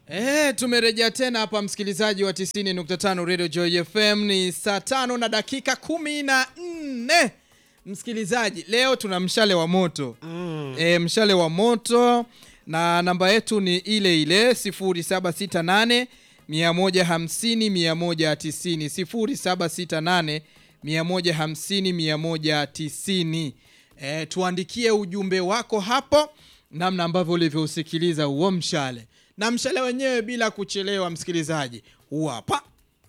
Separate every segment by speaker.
Speaker 1: Eh, tumerejea tena hapa msikilizaji wa 90.5 Radio Joy FM ni saa tano na dakika kumi na nne. Msikilizaji, leo tuna mshale wa moto mm. E, mshale wa moto na namba yetu ni ile ile 0768 150 190 0768 150 190. E, tuandikie ujumbe wako hapo namna ambavyo ulivyousikiliza huo mshale na mshale wenyewe bila kuchelewa, msikilizaji, huu hapa.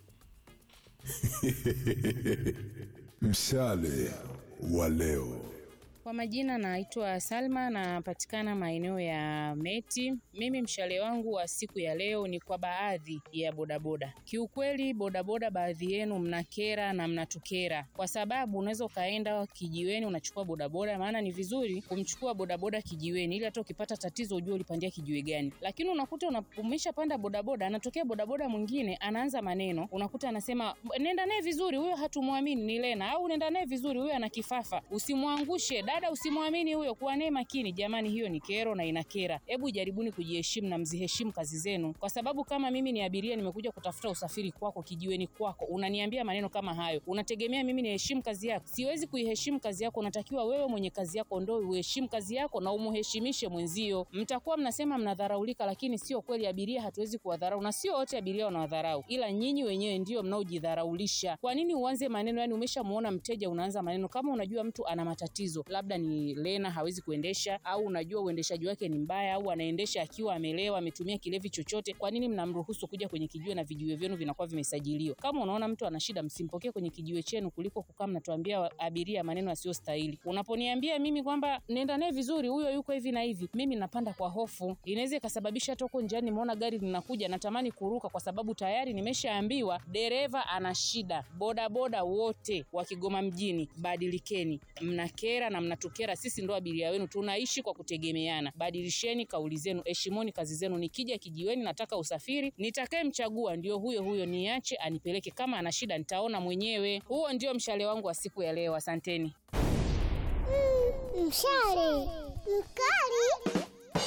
Speaker 2: Mshale wa leo.
Speaker 3: Kwa majina naitwa Salma, napatikana maeneo ya Meti. Mimi mshale wangu wa siku ya leo ni kwa baadhi ya bodaboda. Kiukweli bodaboda, baadhi yenu mnakera na mnatukera, kwa sababu unaweza ukaenda kijiweni unachukua bodaboda, maana ni vizuri kumchukua bodaboda kijiweni, ili hata ukipata tatizo ujue ulipandia kijiwe gani. Lakini unakuta una- umeshapanda bodaboda, anatokea bodaboda mwingine anaanza maneno, unakuta anasema nenda naye vizuri, huyo hatumwamini ni Lena, au nenda naye vizuri, huyo ana kifafa, usimwangushe dada, usimwamini huyo, kuwa naye makini. Jamani, hiyo ni kero na inakera. Hebu jaribuni kujiheshimu na mziheshimu kazi zenu, kwa sababu kama mimi ni abiria, nimekuja kutafuta usafiri kwako, kijiweni kwako, unaniambia maneno kama hayo, unategemea mimi niheshimu kazi yako? Siwezi kuiheshimu kazi yako. Unatakiwa wewe mwenye kazi yako ndo uheshimu kazi yako na umuheshimishe mwenzio. Mtakuwa mnasema mnadharaulika, lakini sio kweli. Abiria hatuwezi kuwadharau, na sio wote abiria wanawadharau, ila nyinyi wenyewe ndio mnaojidharaulisha. Kwa nini uanze maneno? Yani umeshamuona mteja, unaanza maneno kama unajua mtu ana matatizo, labda ni Lena hawezi kuendesha, au unajua uendeshaji wake ni mbaya, au anaendesha akiwa amelewa, ametumia kilevi chochote. Kwa nini mnamruhusu kuja kwenye kijiwe na vijiwe vyenu vinakuwa vimesajiliwa? Kama unaona mtu ana shida, msimpokee kwenye kijiwe chenu kuliko kukaa mnatuambia abiria maneno yasiyostahili. Unaponiambia mimi kwamba nenda naye vizuri, huyo yuko hivi na hivi, mimi napanda kwa hofu, inaweza ikasababisha hata huko njiani nimeona gari linakuja, natamani kuruka kwa sababu tayari nimeshaambiwa dereva ana shida. Bodaboda wote wa Kigoma mjini, badilikeni, mnakera na mnatukera. Sisi ndo abiria wenu, tunaishi kwa kutegemeana. Badilisheni kauli zenu, heshimuni kazi zenu. Nikija kijiweni nataka usafiri, nitakayemchagua ndio huyo huyo, niache anipeleke. Kama ana shida nitaona mwenyewe. Huo ndio mshale wangu wa siku ya leo. Asanteni.
Speaker 4: Mshale mkali.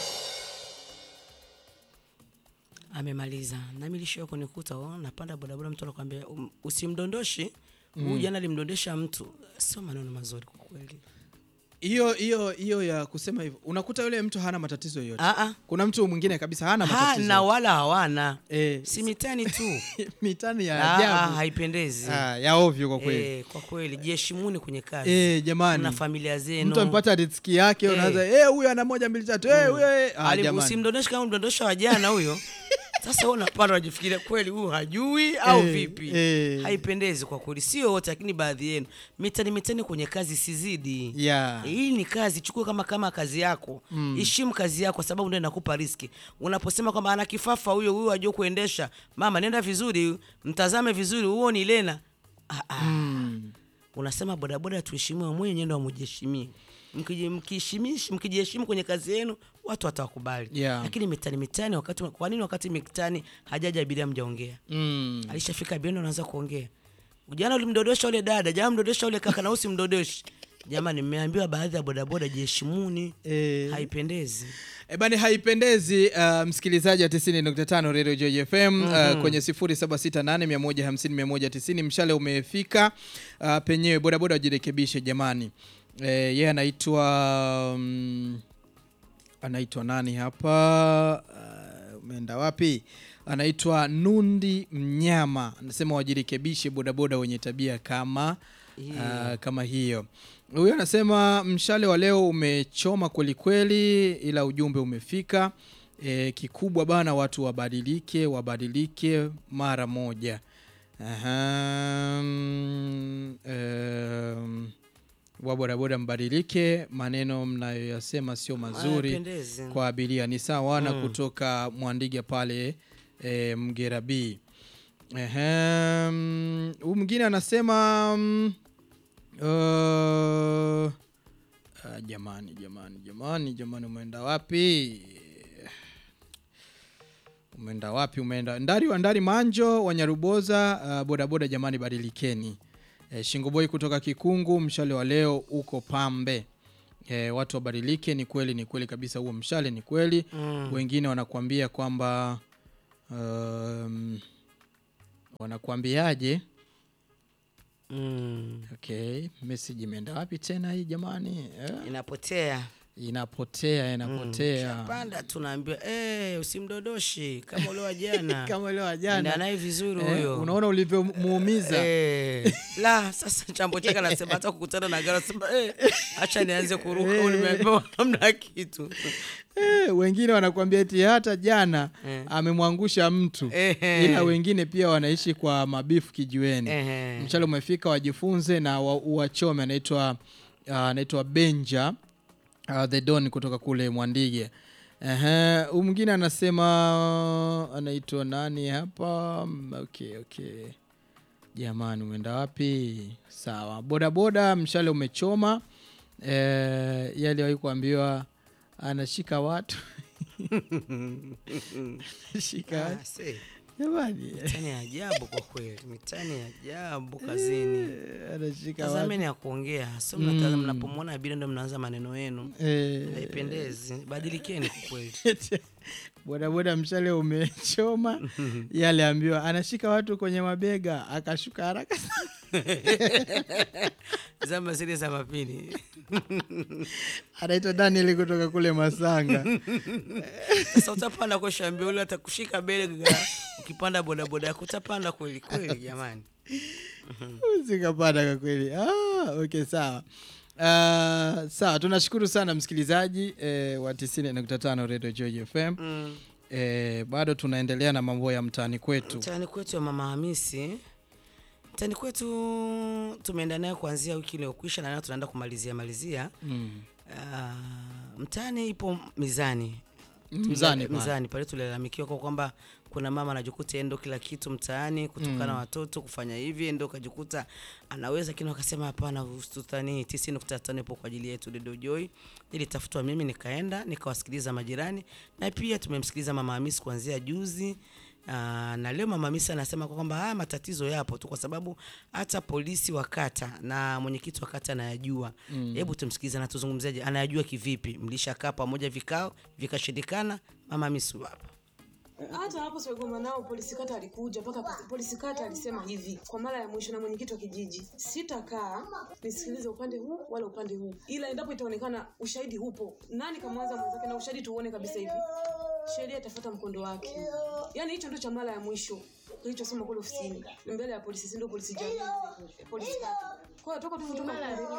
Speaker 5: amemaliza nami lisho kunikuta oh, napanda bodaboda mtu anakwambia um, usimdondoshi huyu jana alimdondesha mtu sio maneno mazuri kwa kweli
Speaker 1: Hiyo hiyo hiyo ya kusema hivyo, unakuta yule mtu hana matatizo yoyote.
Speaker 5: Ah, ah.
Speaker 1: Kuna mtu mwingine kabisa hana
Speaker 5: ha,
Speaker 1: matatizo
Speaker 5: na wala hawana
Speaker 1: Eh,
Speaker 5: si mitani tu
Speaker 1: mitani ya
Speaker 5: Ah, ah,
Speaker 1: ajabu
Speaker 5: haipendezi
Speaker 1: Ah, ya ovyo kwa kweli
Speaker 5: Eh, kwa kweli jiheshimuni kwenye kazi
Speaker 1: eh, jamani
Speaker 5: na familia zenu
Speaker 1: mtu amepata riziki yake
Speaker 5: Eh.
Speaker 1: unaanza eh, huyu ana moja mbili tatu eh, huyo eh. ah,
Speaker 5: Ali-
Speaker 1: jamani.
Speaker 5: usimdondoshe kama mdondosha wa jana huyo sasa wewe unapanda unajifikiria kweli huyu hajui au
Speaker 1: Eh,
Speaker 5: vipi
Speaker 1: eh.
Speaker 5: haipendezi kwa kweli sio wote lakini baadhi yenu mitani mitani kwenye kazi sizidi
Speaker 1: Yeah.
Speaker 5: hii ni kazi chukua kama kama kazi yako heshimu kazi yako kwa sababu ndio inakupa riski unaposema kwamba ana kifafa huyo huyo ajua kuendesha mama nenda vizuri mtazame vizuri huo ni lena ah, ah. unasema bodaboda tuheshimiwe mwenye ndo amujiheshimie Mkiji- mkiheshimish- mkijiheshimu kwenye kazi yenu watu watawakubali
Speaker 1: Yeah.
Speaker 5: lakini mitani mitani wakati kwa nini wakati mitani hajaja abiria mjaongea
Speaker 1: Mm.
Speaker 5: alishafika abiria ndo anaanza kuongea jana ulimdodosha ule dada jana mdodosha ule kaka na usimdodoshi jamani mmeambiwa baadhi ya bodaboda jiheshimuni
Speaker 1: Eh.
Speaker 5: haipendezi
Speaker 1: E bani haipendezi uh, msikilizaji wa 90.5 Radio Joy FM uh, kwenye 0768150190 mshale umefika uh, penyewe bodaboda wajirekebishe jamani. Eh, yeye anaitwa um, anaitwa nani hapa uh, umeenda wapi? Anaitwa Nundi Mnyama, anasema wajirekebishe bodaboda wenye tabia kama uh, kama hiyo. Huyo anasema mshale wa leo umechoma kweli kweli, ila ujumbe umefika. E, kikubwa bana, watu wabadilike, wabadilike mara moja. Aha, mm, em, wa bodaboda mbadilike, maneno mnayoyasema sio mazuri
Speaker 5: Hayapendezi.
Speaker 1: kwa abiria. Ni sawa na kutoka Mwandiga pale e, Mgera B. Ehem, huyu mwingine anasema mm, uh, ah, jamani jamani jamani jamani, umeenda wapi? Umeenda wapi? Umeenda ndari wa ndari manjo wa Nyaruboza. Uh, bodaboda jamani, badilikeni. E, Shingoboi kutoka Kikungu, mshale wa leo uko pambe. E, watu wabadilike. Ni kweli, ni kweli kabisa, huo mshale ni kweli.
Speaker 5: Mm.
Speaker 1: Wengine wanakuambia kwamba um, wanakuambiaje
Speaker 5: mm.
Speaker 1: okay message imeenda wapi tena hii jamani eh?
Speaker 5: inapotea
Speaker 1: inapotea inapotea
Speaker 5: panda tunaambiwa eh, usimdodoshi kama ule wa jana
Speaker 1: kama leo
Speaker 5: Enda
Speaker 1: ajana
Speaker 5: naye vizuri
Speaker 1: eh,
Speaker 5: huyo
Speaker 1: unaona ulivyomuumiza
Speaker 5: Eh, la sasa chambo chake anasema hata kukutana na gari anasema eh, acha nianze kuruka au nimeambiwa namna kitu
Speaker 1: eh, wengine wanakuambia eti hata jana
Speaker 5: Eh.
Speaker 1: amemwangusha mtu
Speaker 5: Ehe.
Speaker 1: ila wengine pia wanaishi kwa mabifu kijiweni
Speaker 5: Ehe.
Speaker 1: mchale umefika wajifunze na wa- uwachome anaitwa uh, anaitwa benja uh, the don kutoka kule mwandige Ehe, huyu mwingine anasema anaitwa nani hapa Mm, okay okay jamani umeenda wapi sawa bodaboda mshale umechoma e, yaliwahi kuambiwa anashika watu shika watu.
Speaker 5: Ah, see,
Speaker 1: jamani
Speaker 5: mitani ya ajabu kwa kweli mitani ya ajabu kazini
Speaker 1: anashika watu
Speaker 5: tazameni ya kuongea sio mnataza mnapomwona abiria ndo mnaanza maneno yenu
Speaker 1: Eh,
Speaker 5: haipendezi badilikeni kwa kweli
Speaker 1: bodaboda mshale umechoma yale ambiwa anashika watu kwenye mabega akashuka haraka sana.
Speaker 5: zama zile za mapini
Speaker 1: anaitwa daniel kutoka kule masanga
Speaker 5: sasa utapanda kweshambia ule atakushika bega ukipanda bodaboda yako utapanda kweli kweli jamani
Speaker 1: zikapanda kwa kweli ah, okay sawa Uh, sawa tunashukuru sana msikilizaji eh, wa 95 radio joy fm
Speaker 5: mm.
Speaker 1: eh, bado tunaendelea na mambo ya mtaani kwetu
Speaker 5: mtaani kwetu ya mama hamisi mtaani kwetu tumeenda nayo kuanzia wiki iliyokwisha na nayo tunaenda kumalizia malizia
Speaker 1: mm.
Speaker 5: uh, mtaani ipo mizani
Speaker 1: mzani pale.
Speaker 5: mizani pale tulilalamikiwa kwa kwamba kuna mama anajikuta endo kila kitu mtaani kutokana watoto kufanya hivi endo kajikuta anaweza lakini wakasema hapana usitutani tisi nukta tano ipo kwa ajili yetu Dedo Joy nilitafutwa mimi nikaenda nikawasikiliza majirani na pia tumemsikiliza mama Hamisi kuanzia juzi Aa, na leo mama Hamisi anasema kwa kwamba haya matatizo yapo tu kwa sababu hata polisi wa kata na mwenyekiti wa kata anayajua. Hebu tumsikilize na tuzungumzeje, anayajua kivipi? Mlishakaa pamoja vikao vikashindikana? Mama Hamisi huyu hapa.
Speaker 6: hata hapo Swegoma nao polisi kata alikuja mpaka polisi kata alisema hivi kwa mara ya mwisho na mwenyekiti wa kijiji, sitakaa nisikilize upande huu wala upande huu, ila endapo itaonekana ushahidi hupo, nani kamwanza mwenzake na ushahidi tuuone kabisa hivi, sheria itafuata mkondo wake. Yani hicho ndio cha mara ya mwisho kilichosema kule ofisini mbele ya polisi, si ndio? Polisi jamii, polisi kata. Kwa hiyo toka tuvutoka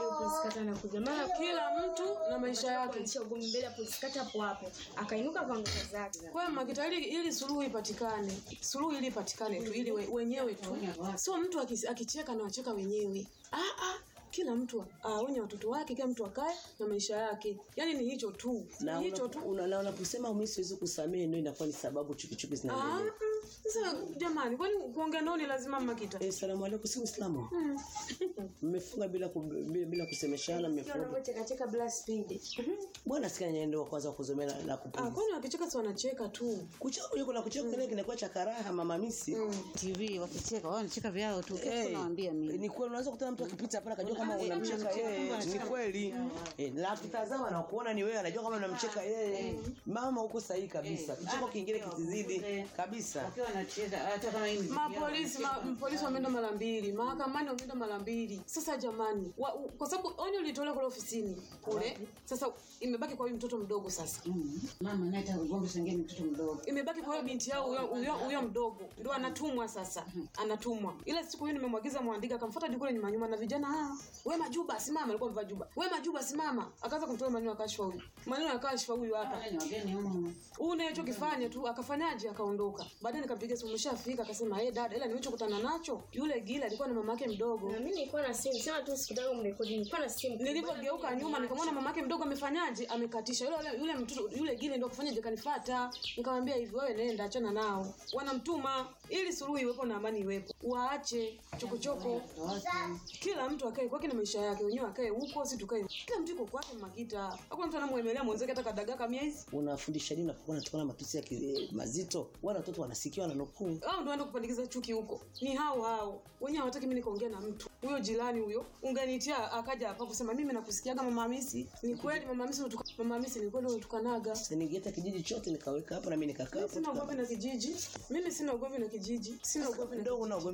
Speaker 6: kila mtu na maisha yake.
Speaker 7: mbele ya polisi kata hapo hapo akainuka akaondoka zake
Speaker 6: Kwa hiyo Makita, ili, ili suluhu ipatikane, suluhu ili ipatikane tu, ili we, wenyewe tu, sio mtu akis- akicheka na wacheka wenyewe. Ah, ah, kila mtu aonye watoto wake, kila mtu akae na maisha yake. Yani ni hicho tu,
Speaker 8: na
Speaker 6: ni hicho
Speaker 8: una-
Speaker 6: tu.
Speaker 8: una- na unaposema mimi siwezi kusamehe ndio inakuwa ni sababu chukichuki
Speaker 6: Ah,
Speaker 8: zinaendelea.
Speaker 6: mm, Sasa jamani, kwani kuongea nao ni lazima Makita?
Speaker 8: Eh, salamu alaykum, si Uislamu. Mmefunga bila, ku, bila, bila kusemeshana, mmefunga.
Speaker 7: chekacheka bila spidi
Speaker 8: Bwana sikia nyenendo wa kwanza kuzomea na, na
Speaker 6: Ah,
Speaker 8: kupuliza.
Speaker 6: kwani wakicheka si wanacheka tu.
Speaker 8: Kucheka yuko na kucheka kile kinakuwa cha karaha mama misi.
Speaker 9: TV wakicheka wao wanacheka vyao tu kitu
Speaker 8: Eh,
Speaker 9: nawaambia mimi
Speaker 8: ni kweli unaweza kutana mtu akipita hapa akajua kama unamcheka yeye. Ni kweli. Eh, na akitazama na kuona ni wewe anajua kama unamcheka yeye. Mama uko sahihi kabisa. Kicheko kingine kisizidi kabisa.
Speaker 9: wakiwa wanacheza hata kama hii mziki yao.
Speaker 6: Mapolisi ma, polisi wameenda mara mbili, mahakamani wameenda mara mbili. Sasa jamani, wa, u, kwa sababu onyo lilitolewa kule ofisini kule, sasa imebaki kwa huyu mtoto mdogo sasa
Speaker 9: Mm. mama naye ugombe sengeni mtoto mdogo
Speaker 6: imebaki kwa hiyo binti yao huyo- huyo huyo mdogo ndio anatumwa sasa anatumwa ile siku hiyo nimemwagiza mwandika akamfuata hadi kule nyuma nyuma na vijana ah we majuba simama alikuwa amevaa juba we majuba simama akaanza kumtoa maneno ya kashfa huyu maneno ya kashfa huyu hapa
Speaker 9: Wale ni wageni humu
Speaker 6: huyu naye kifanya tu akafanyaje akaondoka baadaye nikampigia simu umeshafika akasema eh dada ila nilichokutana nacho yule gila alikuwa na mamake mdogo
Speaker 7: na mimi nilikuwa na simu sema tu sikutaka mrekodi nilikuwa na simu
Speaker 6: nilivyogeuka nyuma nikamwona mamake mdogo amefanyaje amekatisha yule yule, yule mtoto yule gile ndio kafanyaje kanifata nikamwambia hivi wewe nenda achana nao wanamtuma ili suluhu iwepo na amani iwepo waache chokochoko kila mtu akae kwake na maisha yake wenyewe akae huko si tukae kila mtu yuko kwake makita hakuna mtu anamwemelea mwenzake hata kadagaa kamia hizi
Speaker 8: Unafundisha nini unapokuwa unatoka wanatukana matusi ya ki- mazito wale watoto wanasikia wananukuu
Speaker 6: hao ndio waenda kupandikiza chuki huko ni hao hao wenyewe hawataki mimi nikaongea na mtu huyo jirani huyo unganitia akaja hapa kusema mimi nakusikiaga mama Hamisi ni kweli mama Hamisi unatuka mama Hamisi ni kweli unatukanaga
Speaker 8: ningeta kijiji chote nikaweka hapo na mimi nikakaa
Speaker 6: mimi
Speaker 8: hapo
Speaker 6: sina
Speaker 8: tuka-
Speaker 6: ugomvi na kijiji mimi sina ugomvi na kijiji sina ugomvi na
Speaker 8: ndogo na ugomvi